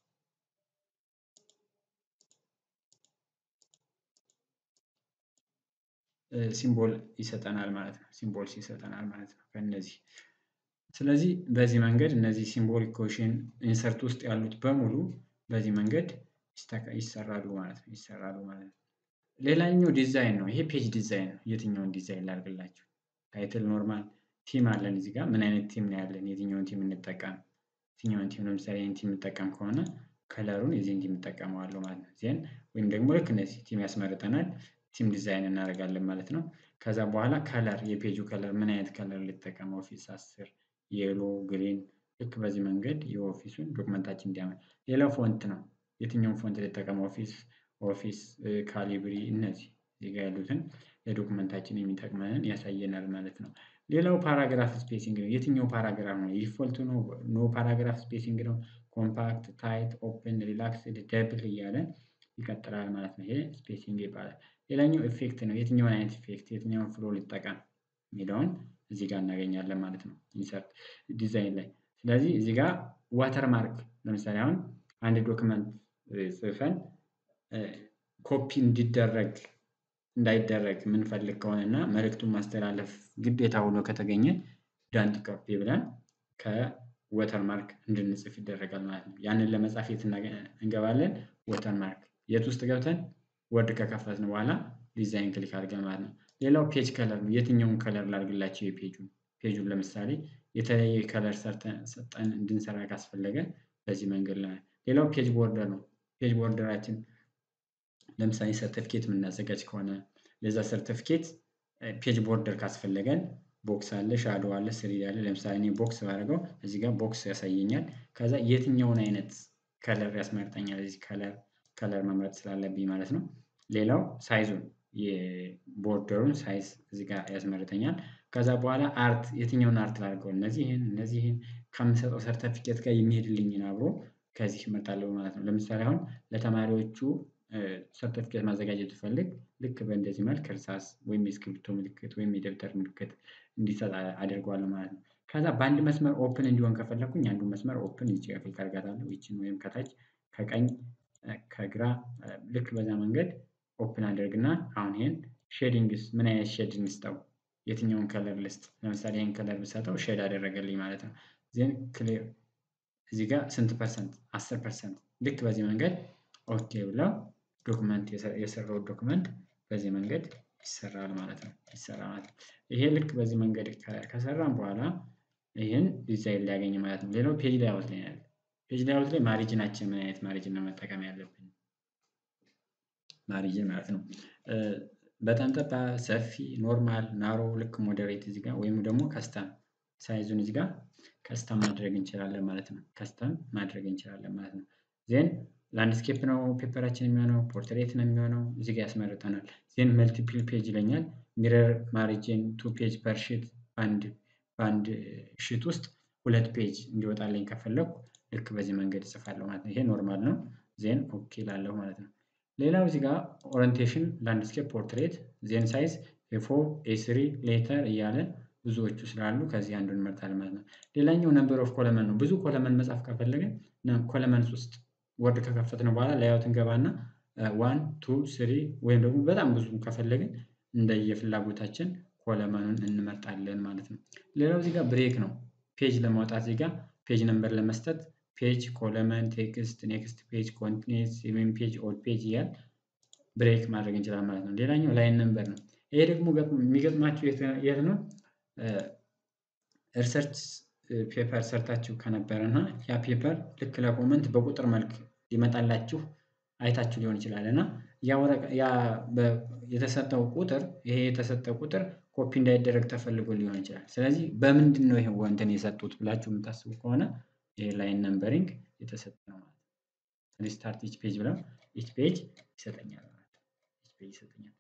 ሲምቦል ይሰጠናል ማለት ነው። ሲምቦልስ ይሰጠናል ማለት ነው ከእነዚህ ስለዚህ በዚህ መንገድ እነዚህ ሲምቦል ኢኩዌሽን ኢንሰርት ውስጥ ያሉት በሙሉ በዚህ መንገድ ይሰራሉ ማለት ነው ይሰራሉ ማለት ነው። ሌላኛው ዲዛይን ነው። ይሄ ፔጅ ዲዛይን ነው። የትኛውን ዲዛይን ላድርግላችሁ? ታይትል ኖርማል ቲም አለን እዚህ ጋር ምን አይነት ቲም ነው ያለን? የትኛውን ቲም እንጠቀም? የትኛውን ቲም ለምሳሌ ይህን ቲም እንጠቀም ከሆነ ከለሩን የዚህን ቲም እንጠቀመዋለሁ ማለት ነው። ዜን ወይም ደግሞ ልክ እነዚህ ቲም ያስመርጠናል ቲም ዲዛይን እናደርጋለን ማለት ነው። ከዛ በኋላ ከለር የፔጁ ከለር ምን አይነት ከለር ልጠቀም ኦፊስ አስር የሎ ግሪን ልክ በዚህ መንገድ የኦፊሱን ዶክመንታችን እንዲያመር። ሌላው ፎንት ነው። የትኛውን ፎንት ልጠቀም? ኦፊስ ኦፊስ ካሊብሪ እነዚህ እዚህ ጋ ያሉትን ለዶክመንታችን የሚጠቅመንን ያሳየናል ማለት ነው። ሌላው ፓራግራፍ ስፔሲንግ ነው። የትኛው ፓራግራፍ ነው? ዲፎልት ነው? ኖ ፓራግራፍ ስፔሲንግ ነው? ኮምፓክት፣ ታይት፣ ኦፕን፣ ሪላክስድ፣ ደብል እያለ ይቀጥላል ማለት ነው። ይሄ ስፔሲንግ ይባላል። ሌላኛው ኢፌክት ነው። የትኛውን አይነት ኢፌክት የትኛውን ፍሎ ልጠቀም የሚለውን እዚህ ጋር እናገኛለን ማለት ነው። ኢንሰርት ዲዛይን ላይ ስለዚህ እዚህ ጋር ዋተር ማርክ ለምሳሌ አሁን አንድ ዶክመንት ጽፈን ኮፒ እንዲደረግ እንዳይደረግ የምንፈልግ ከሆነ እና መልእክቱን ማስተላለፍ ግዴታ ሆኖ ከተገኘ ዳንት ኮፒ ብለን ከወተር ማርክ እንድንጽፍ ይደረጋል ማለት ነው። ያንን ለመጻፍ የት እንገባለን? ወተር ማርክ የት ውስጥ ገብተን ወርድ ከከፈትን በኋላ ዲዛይን ክሊክ አድርገን ማለት ነው። ሌላው ፔጅ ከለር ነው። የትኛውን ከለር ላድርግላቸው የፔጁን ፔጁን ለምሳሌ የተለየ ከለር ሰጠን እንድንሰራ ካስፈለገ በዚህ መንገድ ላይ ሌላው ፔጅ ቦርደር ነው። ፔጅ ቦርደራችን ለምሳሌ ሰርተፊኬት የምናዘጋጅ ከሆነ ለዛ ሰርተፊኬት ፔጅ ቦርደር ካስፈለገን ቦክስ አለ፣ ሻዶ አለ፣ ስሪድ አለ። ለምሳሌ እኔ ቦክስ ባደርገው እዚህ ጋር ቦክስ ያሳየኛል። ከዛ የትኛውን አይነት ከለር ያስመርጠኛል። እዚህ ከለር ከለር መምረጥ ስላለብኝ ማለት ነው። ሌላው ሳይዙን የቦርደሩን ሳይዝ እዚህ ጋር ያስመርጠኛል። ከዛ በኋላ አርት የትኛውን አርት ላድርገው እነዚህን እነዚህን ከምሰጠው ሰርተፊኬት ጋር የሚሄድልኝን አብሮ ከዚህ እመርጣለሁ ማለት ነው። ለምሳሌ አሁን ለተማሪዎቹ ሰርተፊኬት ማዘጋጀት ብፈልግ ልክ በእንደዚህ መልክ እርሳስ ወይም የእስክሪብቶ ምልክት ወይም የደብተር ምልክት እንዲሰጥ አደርገዋለሁ ማለት ነው። ከዛ በአንድ መስመር ኦፕን እንዲሆን ከፈለኩኝ አንዱን መስመር ኦፕን እዚህ ጋር ክሊክ አደርጋታለሁ። ይቺን ወይም ከታች ከቀኝ ከግራ ልክ በዛ መንገድ ኦፕን አድርግና አሁን ይሄን ሼዲንግስ ምን አይነት ሼድ እንስጠው? የትኛውን ከለር ልስጥ? ለምሳሌ ይሄን ከለር ብሰጠው ሼድ አደረገልኝ ማለት ነው። ዜን ክሊር እዚህ ጋር ስንት ፐርሰንት? አስር ፐርሰንት ልክ በዚህ መንገድ ኦኬ ብለው ዶክመንት የሰራው ዶክመንት በዚህ መንገድ ይሰራል ማለት ነው። ይሰራል ማለት ነው። ይሄ ልክ በዚህ መንገድ ከሰራን በኋላ ይህን ዲዛይን ሊያገኝ ማለት ነው። ሌላው ፔጅ ላይአውት ላይ ያለ ፔጅ ላይአውት ላይ ማሪጅናችን ምን አይነት ማሪጅን ነው መጠቀም ያለብን? ማሪጅን ማለት ነው። በጣም ጠባ፣ ሰፊ፣ ኖርማል፣ ናሮ ልክ ሞዴሬት እዚህ ጋር ወይም ደግሞ ከስተም ሳይዙን እዚህ ጋር ከስተም ማድረግ እንችላለን ማለት ነው። ከስተም ማድረግ እንችላለን ማለት ነው። ዜን ላንድስኬፕ ነው ፔፐራችን የሚሆነው ፖርትሬት ነው የሚሆነው እዚህ ጋር ያስመርጠናል። ዜን መልቲፕል ፔጅ ይለኛል። ሚረር ማሪጅን ቱ ፔጅ ፐር ሺት በአንድ በአንድ ሺት ውስጥ ሁለት ፔጅ እንዲወጣልኝ ከፈለኩ ልክ በዚህ መንገድ እጽፋለሁ ማለት ነው። ይሄ ኖርማል ነው። ዜን ኦኬ ላለሁ ማለት ነው። ሌላው እዚህ ጋር ኦሪንቴሽን ላንድስኬፕ ፖርትሬት ዜን ሳይዝ ኤፎር ኤስሪ ሌተር እያለ ብዙዎቹ ስላሉ ከዚህ አንዱን እንመርጣለን ማለት ነው። ሌላኛው ነምበር ኦፍ ኮለመን ነው። ብዙ ኮለመን መጻፍ ከፈለግን ኮለመንስ ውስጥ ወርድ ከከፈትን በኋላ ላይአውት እንገባና ዋን ቱ ስሪ ወይም ደግሞ በጣም ብዙ ከፈለግን እንደየፍላጎታችን ኮለመኑን እንመርጣለን ማለት ነው። ሌላው እዚህ ጋር ብሬክ ነው። ፔጅ ለማውጣት እዚህ ጋር ፔጅ ነምበር ለመስጠት ፔጅ ኮለመን ቴክስት ኔክስት ፔጅ ኮንቲኒስ ወይም ፔጅ ኦል ፔጅ እያል ብሬክ ማድረግ እንችላለን ማለት ነው። ሌላኛው ላይን ነምበር ነው። ይሄ ደግሞ የሚገጥማችሁ የት ነው? ሪሰርች ፔፐር ሰርታችሁ ከነበረ እና ያ ፔፐር ልክ ለኮመንት በቁጥር መልክ ሊመጣላችሁ አይታችሁ ሊሆን ይችላል እና ያ የተሰጠው ቁጥር ይሄ የተሰጠው ቁጥር ኮፒ እንዳይደረግ ተፈልጎ ሊሆን ይችላል። ስለዚህ በምንድን ነው ይሄ እንትን የሰጡት ብላችሁ የምታስቡ ከሆነ ይሄ ላይን ነምበሪንግ የተሰጠ ነው ማለት ነው። ሪስታርት ኢች ፔጅ ብለው ኢች ፔጅ ይሰጠኛል ማለት ነው። ኢች ፔጅ ይሰጠኛል።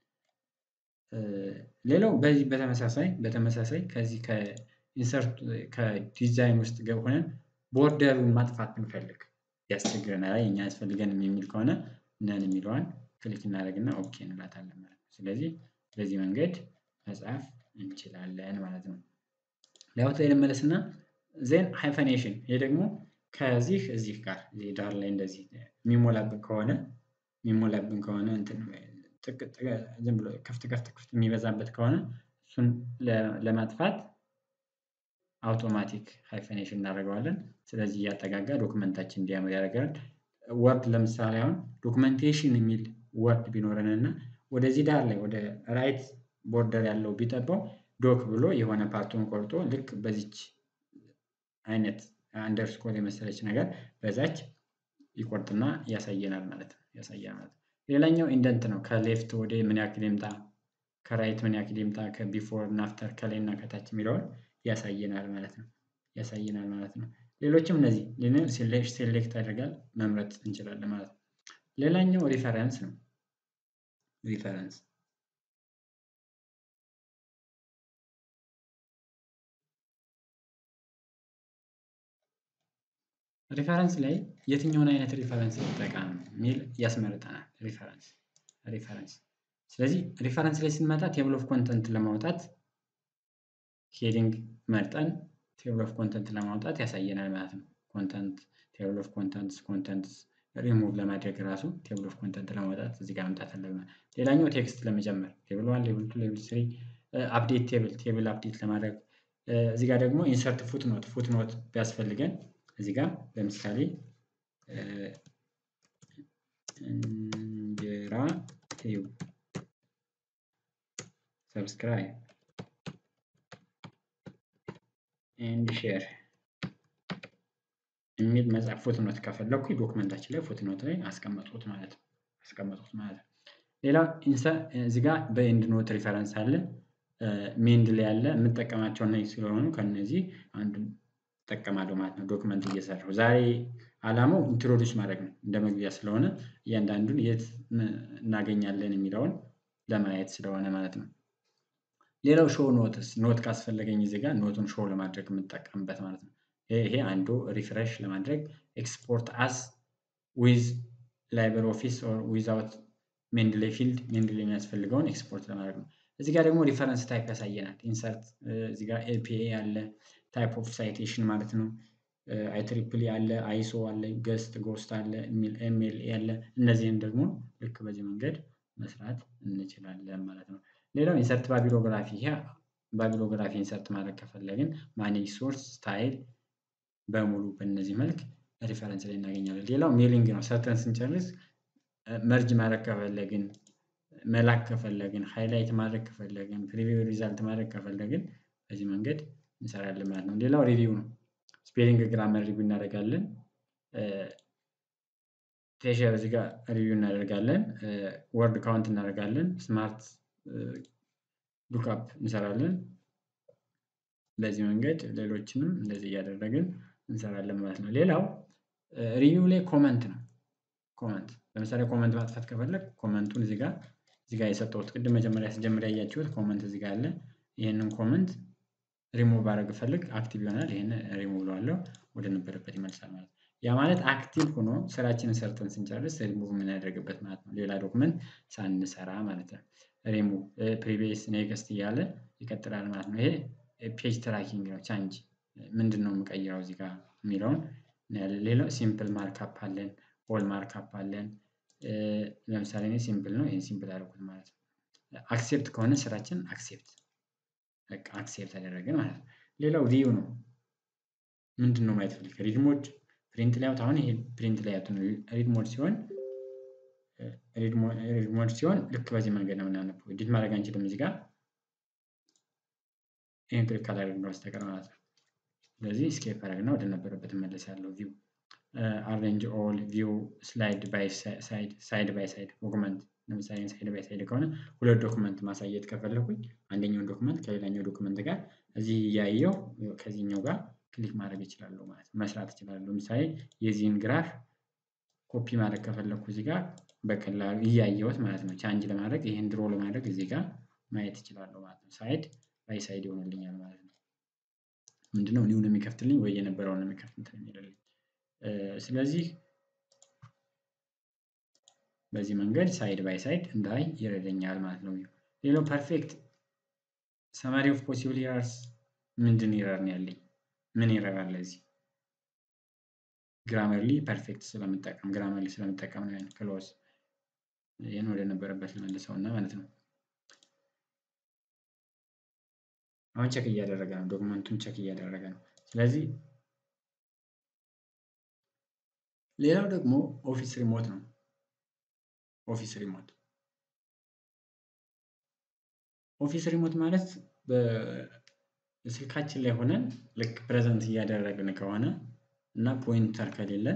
ሌላው በዚህ በተመሳሳይ በተመሳሳይ ከዚህ ከኢንሰርት ከዲዛይን ውስጥ ሆነን ቦርደሩን ማጥፋት ብንፈልግ ያስቸግረናል እኛ አያስፈልገንም የሚል ከሆነ ነን የሚለዋን ክሊክ እናደርግና ኦኬ እንላታለን ማለት ነው። ስለዚህ በዚህ መንገድ መጻፍ እንችላለን ማለት ነው። ላይአውት ላይ ልመለስና ዜን ሃይፈኔሽን ይሄ ደግሞ ከዚህ እዚህ ጋር እዚህ ዳር ላይ እንደዚህ የሚሞላብን ከሆነ የሚሞላብን ከሆነ እንትን ዝም ብሎ ክፍት ክፍት ክፍት የሚበዛበት ከሆነ እሱን ለማጥፋት አውቶማቲክ ሃይፈኔሽን እናደርገዋለን። ስለዚህ እያጠጋጋ ዶክመንታችን እንዲያምር ያደርጋል። ወርድ ለምሳሌ አሁን ዶክመንቴሽን የሚል ወርድ ቢኖረን እና ወደዚህ ዳር ላይ ወደ ራይት ቦርደር ያለው ቢጠባው ዶክ ብሎ የሆነ ፓርቱን ቆርጦ ልክ በዚች አይነት አንደርስኮር የመሰለች ነገር በዛች ይቆርጥና ያሳየናል ማለት ነው። ያሳየናል ማለት ነው። ሌላኛው ኢንደንት ነው። ከሌፍት ወደ ምን ያክል ይምጣ፣ ከራይት ምን ያክል ይምጣ፣ ከቢፎር እና አፍተር ከላይ እና ከታች የሚለውን ያሳየናል ማለት ነው። ያሳየናል ማለት ነው። ሌሎችም እነዚህ ሴሌክት ያደርጋል መምረጥ እንችላለን ማለት ነው። ሌላኛው ሪፈረንስ ነው። ሪፈረንስ ሪፈረንስ ላይ የትኛውን አይነት ሪፈረንስ ይጠቀም የሚል ያስመርጠናል። ሪፈረንስ ሪፈረንስ ስለዚህ ሪፈረንስ ላይ ስንመጣ ቴብል ኦፍ ኮንተንት ለማውጣት ሄዲንግ መርጠን ቴብል ኦፍ ኮንተንት ለማውጣት ያሳየናል ማለት ነው። ኮንተንት ቴብል ኦፍ ኮንተንትስ ኮንተንትስ ሪሙቭ ለማድረግ ራሱ ቴብል ኦፍ ኮንተንት ለማውጣት እዚህ ጋር መምጣት አለብን። ሌላኛው ቴክስት ለመጨመር ቴብል ዋን ሌብል ቱ ሌብል ስሪ አፕዴት ቴብል ቴብል አፕዴት ለማድረግ እዚህ ጋር ደግሞ ኢንሰርት ፉት ኖት ፉት ኖት ቢያስፈልገን እዚህ ጋር ለምሳሌ እንጀራ ቲዩብ ሰብስክራይብ ኤንድ ሼር የሚል መጽሐፍ ፉትኖት ከፈለኩ ዶክመንታችን ላይ ፉትኖት ላይ አስቀመጥኩት ማለት ነው አስቀመጥኩት ማለት ነው። ሌላው እዚህ ጋር በኤንድ ኖት ሪፈረንስ አለ ሜንድ ላይ ያለ የምጠቀማቸው እነዚህ ስለሆኑ ከነዚህ አንዱን እጠቀማለሁ ማለት ነው። ዶክመንት እየሰራሁ ዛሬ አላማው ኢንትሮዲውስ ማድረግ ነው እንደ መግቢያ ስለሆነ እያንዳንዱን የት እናገኛለን የሚለውን ለማየት ስለሆነ ማለት ነው። ሌላው ሾው ኖትስ ኖት ካስፈለገኝ እዚህ ጋር ኖቱን ሾው ለማድረግ የምጠቀምበት ማለት ነው። ይሄ አንዱ ሪፍሬሽ ለማድረግ ኤክስፖርት አስ ዊዝ ላይብር ኦፊስ ኦር ዊዛውት ሜንድሌ ፊልድ ሜንድሌ የሚያስፈልገውን ኤክስፖርት ለማድረግ ነው። እዚህ ጋር ደግሞ ሪፈረንስ ታይፕ ያሳየናል። ኢንሰርት እዚህ ጋር ኤፒኤ አለ ታይፕ ኦፍ ሳይቴሽን ማለት ነው። አይትሪፕሊ አለ አይሶ አለ ገስት ጎስት አለ ኤምኤልኤ አለ እነዚህን ደግሞ ልክ በዚህ መንገድ መስራት እንችላለን ማለት ነው። ሌላው ኢንሰርት ባቢሎግራፊ ይሄ ባቢሎግራፊ ኢንሰርት ማድረግ ከፈለግን ማኔጅ ሶርስ ስታይል በሙሉ በእነዚህ መልክ ሪፈረንስ ላይ እናገኛለን። ሌላው ሜሊንግ ነው። ሰርተን ስንጨርስ መርጅ ማድረግ ከፈለግን መላክ ከፈለግን ሃይላይት ማድረግ ከፈለግን ፕሪቪው ሪዛልት ማድረግ ከፈለግን በዚህ መንገድ እንሰራለን ማለት ነው። ሌላው ሪቪው ነው። ስፔሊንግ ግራመር ሪቪው እናደርጋለን። ቴሸር እዚህ ጋር ሪቪው እናደርጋለን። ወርድ ካውንት እናደርጋለን። ስማርት ሉክአፕ እንሰራለን። በዚህ መንገድ ሌሎችንም እንደዚህ እያደረግን እንሰራለን ማለት ነው። ሌላው ሪቪው ላይ ኮመንት ነው። ኮመንት ለምሳሌ ኮመንት ማጥፋት ከፈለግ ኮመንቱን እዚህ ጋር እዚህ ጋር የሰጠሁት ቅድም መጀመሪያ ስጀምር ያያችሁት ኮመንት እዚህ ጋር አለ። ይህንን ኮመንት ሪሙቭ ባደረግ ፈልግ አክቲቭ ይሆናል። ይህን ሪሙቭ ብለዋለሁ ወደ ነበረበት ይመልሳል ማለት ነው። ያ ማለት አክቲቭ ሆኖ ስራችንን ሰርተን ስንጨርስ ሪሙቭ የምናደርግበት ማለት ነው። ሌላ ዶክመንት ሳንሰራ ማለት ነው። ሪሙቭ ፕሪቪየስ ኔክስት እያለ ይቀጥላል ማለት ነው። ይሄ ፔጅ ትራኪንግ ነው። ቻንጅ ምንድን ነው የምቀይረው እዚህ ጋር የሚለውን ሌላው ሲምፕል ማርካፕ አለን። ኦል ማርካፕ አለን። ለምሳሌ እኔ ሲምፕል ነው ይሄን ሲምፕል አደረኩት ማለት ነው። አክሴፕት ከሆነ ስራችን አክሴፕት በቃ አክሴፕት አደረግን ማለት ነው። ሌላው ቪው ነው። ምንድን ነው ማየት ፈልግ ሪድ ሞድ ፕሪንት ላይአውት አሁን ይሄ ፕሪንት ላይአውት ነው። ሪድ ሞድ ሲሆን ሪድ ሞድ ሲሆን ልክ በዚህ መንገድ ነው የምናነበው። ኤዲት ማድረግ አንችልም እዚህ ጋር ይህን ክሊክ ካላደረግን በስተቀር ማለት ነው። ስለዚህ ስኬፕ አደረግና ወደ ነበረበት እመለሳለሁ። ቪው አሬንጅ ኦል ቪው ስላይድ ባይ ሳይድ ሳይድ ባይ ሳይድ ዶክመንት ለምሳሌ ሳይድ ባይ ሳይድ ከሆነ ሁለት ዶክመንት ማሳየት ከፈለኩኝ አንደኛውን ዶክመንት ከሌላኛው ዶክመንት ጋር እዚህ እያየው ከዚህኛው ጋር ክሊክ ማድረግ እችላለሁ ማለት ነው። መስራት እችላለሁ። ለምሳሌ የዚህን ግራፍ ኮፒ ማድረግ ከፈለኩ እዚህ ጋር በቀላሉ እያየሁት ማለት ነው። ቻንጅ ለማድረግ ይህን ድሮ ለማድረግ እዚህ ጋር ማየት እችላለሁ ማለት ነው። ሳይድ ባይ ሳይድ ይሆንልኛል ማለት ነው። ምንድነው ኒውን የሚከፍትልኝ ወይ የነበረውን የሚከፍት እንትን የሚልልኝ ስለዚህ በዚህ መንገድ ሳይድ ባይ ሳይድ እንዳይ ይረዳኛል ማለት ነው። ሌላው ፐርፌክት ሰማሪ ኦፍ ፖሲብል ኢረርስ ምንድን ኢረር ነው ያለኝ? ምን ኢረር አለ እዚህ? ግራመርሊ ፐርፌክት ስለምጠቀም ግራመርሊ ስለምጠቀም ነው ያን ክሎዝ ይህን ወደ ነበረበት ልመልሰው እና ማለት ነው። አሁን ቸክ እያደረገ ነው፣ ዶክመንቱን ቸክ እያደረገ ነው። ስለዚህ ሌላው ደግሞ ኦፊስ ሪሞት ነው። ኦፊስ ሪሞት ኦፊስ ሪሞት ማለት በስልካችን ላይ ሆነን ልክ ፕሬዘንት እያደረግን ከሆነ እና ፖይንተር ከሌለን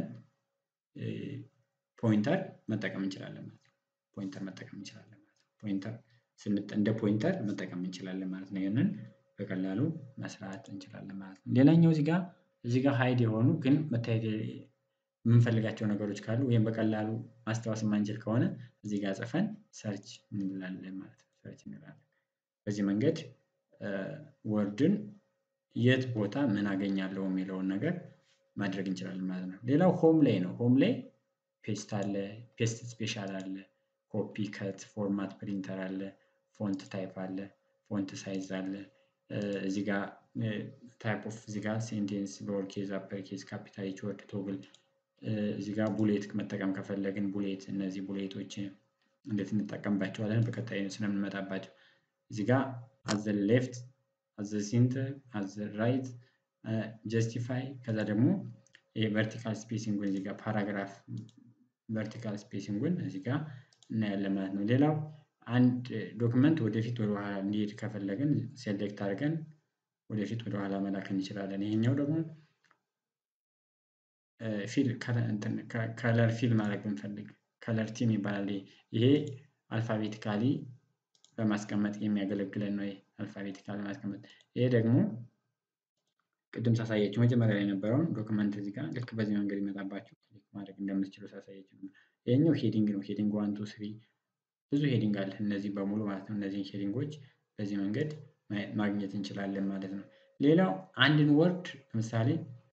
ፖይንተር መጠቀም እንችላለን ማለት ነው። ፖይንተር መጠቀም እንችላለን ማለት ነው። ፖይንተር እንደ ፖይንተር መጠቀም እንችላለን ማለት ነው። ይህንን በቀላሉ መስራት እንችላለን ማለት ነው። ሌላኛው እዚህ ጋር እዚህ ጋር ሃይድ የሆኑ ግን መታየት የምንፈልጋቸው ነገሮች ካሉ ወይም በቀላሉ ማስታወስ የማንችል ከሆነ እዚህ ጋር ጽፈን ሰርች እንላለን ማለት ነው። ሰርች እንላለን። በዚህ መንገድ ወርድን የት ቦታ ምን አገኛለሁ የሚለውን ነገር ማድረግ እንችላለን ማለት ነው። ሌላው ሆም ላይ ነው። ሆም ላይ ፔስት አለ፣ ፔስት ስፔሻል አለ፣ ኮፒ ከት፣ ፎርማት ፕሪንተር አለ፣ ፎንት ታይፕ አለ፣ ፎንት ሳይዝ አለ። እዚህ ጋር ታይፕ ኦፍ እዚህ ጋር ሴንቴንስ ሎወር ኬዝ፣ አፐር ኬዝ፣ ካፒታል ኤች ወርድ ቶግል እዚህ ጋር ቡሌት መጠቀም ከፈለግን ቡሌት እነዚህ ቡሌቶች እንዴት እንጠቀምባቸዋለን በቀጣይ ስለምንመጣባቸው እዚህ ጋር አዘ ሌፍት አዘ ሴንተር አዘ ራይት ጀስቲፋይ ከዛ ደግሞ ቨርቲካል ስፔሲንጉን እዚህ ጋር ፓራግራፍ ቨርቲካል ስፔሲንጉን እዚህ ጋር እናያለን ማለት ነው። ሌላው አንድ ዶክመንት ወደፊት ወደ ኋላ እንዲሄድ ከፈለግን ሴሌክት አድርገን ወደፊት ወደ ኋላ መላክ እንችላለን። ይሄኛው ደግሞ ፊል ከለር ፊል ማድረግ ብንፈልግ ከለር ቲም ይባላል። ይሄ አልፋቤቲካሊ በማስቀመጥ የሚያገለግለን ነው። አልፋቤቲካሊ በማስቀመጥ ይሄ ደግሞ ቅድም ሳሳያችሁ መጀመሪያ ላይ የነበረውን ዶክመንት እዚህ ጋር ልክ በዚህ መንገድ ይመጣባችሁ ክሊክ ማድረግ እንደምትችሉ ሳሳያችሁ ነው። ይሄኛው ሄዲንግ ነው። ሄዲንግ ዋን ቱ ስሪ ብዙ ሄዲንግ አለ። እነዚህ በሙሉ ማለት ነው። እነዚህን ሄዲንጎች በዚህ መንገድ ማግኘት እንችላለን ማለት ነው። ሌላው አንድን ወርድ ለምሳሌ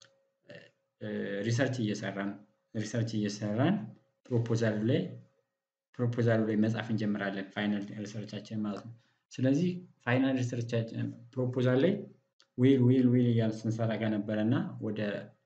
ሪሰርች እየሰራን ሪሰርች እየሰራን ፕሮፖዛሉ ላይ ፕሮፖዛሉ ላይ መጻፍ እንጀምራለን ፋይናል ሪሰርቻችን ማለት ነው። ስለዚህ ፋይናል ሪሰርቻችን ፕሮፖዛል ላይ ዌል ዌል ዌል እያልን ስንሰራ ከነበረ እና ወደ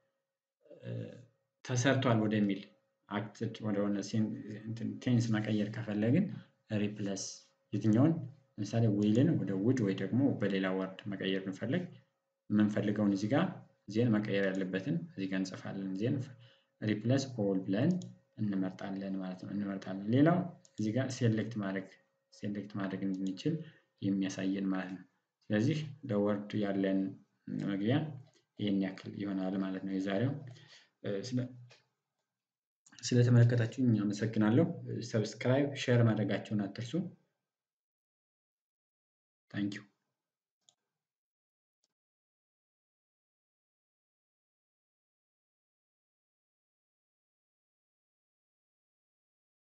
ተሰርቷል ወደሚል አክትድ ወደሆነ ቴንስ መቀየር ከፈለግን ሪፕለስ የትኛውን ለምሳሌ ዌልን ወደ ውድ ወይ ደግሞ በሌላ ወርድ መቀየር ብንፈልግ የምንፈልገውን እዚህ ጋር ዜን መቀየር ያለበትን እዚህ ጋር እንጽፋለን። ዜን ሪፕለስ ኦል ብለን እንመርጣለን ማለት ነው። እንመርጣለን። ሌላው እዚህ ጋር ሴሌክት ማድረግ ሴሌክት ማድረግ እንድንችል የሚያሳየን ማለት ነው። ስለዚህ ለወርድ ያለን መግቢያ ይህን ያክል ይሆናል ማለት ነው። የዛሬው ስለተመለከታችሁኝ አመሰግናለሁ። ሰብስክራይብ ሼር ማድረጋቸውን አትርሱ። ታንኪዩ